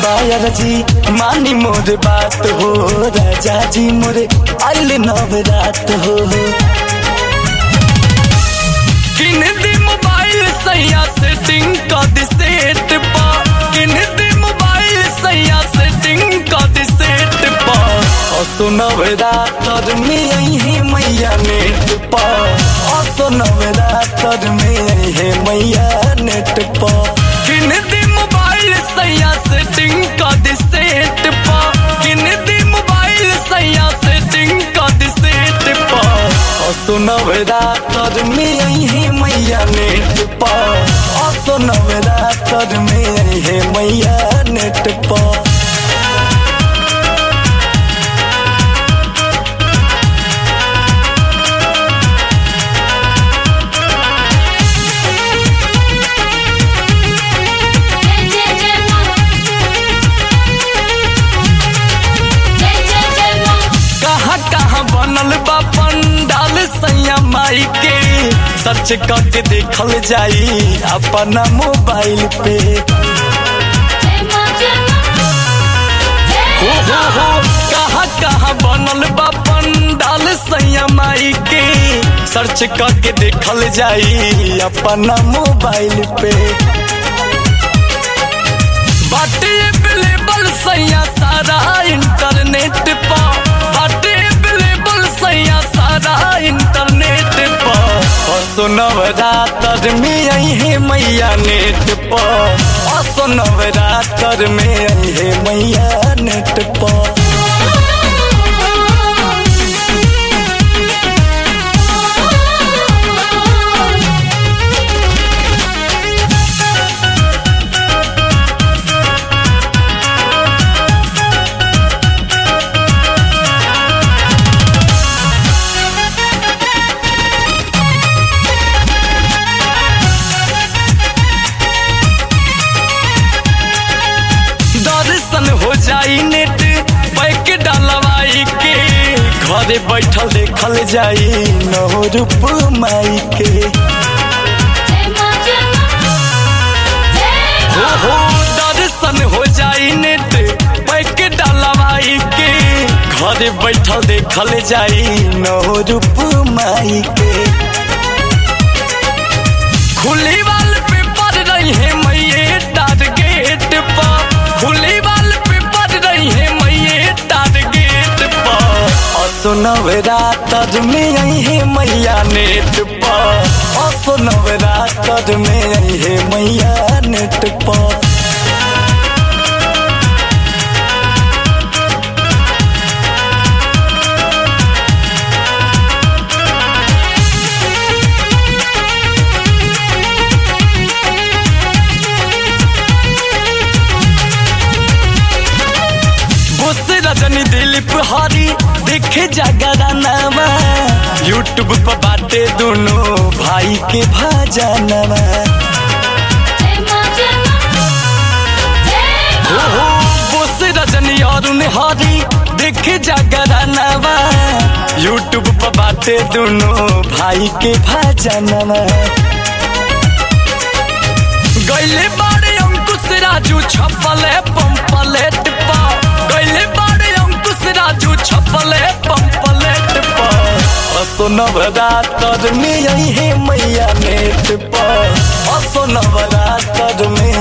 बायर जी मानी मोर बात हो राजा जी मोरे आइल नवरात हो किन दी मोबाइल सैया सेटिंग कर दी सेट पा किन दी मोबाइल सैया सेटिंग कर दी सेट पा असो नवरात्र में यही मैया नेट पा असो नवरात्र में यही मैया नेट पा किन दी मोबाइल सैया सेटिंग कर दी सेट पा किन दी मोबाइल सैया सेटिंग कर दी सेट पा असो नवरात्र में यही मैया नेट पा असो नवरात्र में यही मैया नेट पा जय जय जय मां जय जय जय मां कहाँ कहाँ बनल बा पंडाल सैया माई के सर्च करके देखल जाई अपना मोबाइल पे जय मां जय मां हो हो हो कहाँ कहाँ बनल बा पंडाल सैया माई के सर्च करके देखल जाई अपना मोबाइल पे बाटे अवेलेबल सैया सारा इंटरनेट पा बाटे अवेलेबल सैया सारा इंटरनेट पा असो नवरात्र में यही मैया नेट पा असो नवरात्र में यही मैया नेट पा दर्शन हो जाई नेट पैक डलवाई के घरे बैठल देखल जाई नौ रूप माई के जय मां जय मां जय हो हो दर्शन हो जाई नेट पैक डलवाई के घरे बैठल देखल जाई नौ रूप माई के खुली वाल पे पड़ रही है मैये टारगेट पा खुली वाल पे पड़ रही है मैये टारगेट पा असो नवरात्र में यही है मैया नेट पा असो नवरात्र में यही है मैया नेट पा बोस रजनी दिलीप हरी देखे जागरानावा यूट्यूब पर बाटे दोनों भाई के भाजानावा जय मां जय मां जय हो हो बोस रजनी अरुण हरी देखे जागरानावा यूट्यूब पर बाटे दोनों भाई के भाजानावा गैले बारे अंकुश राजू छपले पंपलेट पा गैले बारे अंकुश राजू छपले पंपलेट पा असो नवरात्र में यही है मैया नेट पा असो नवरात्र में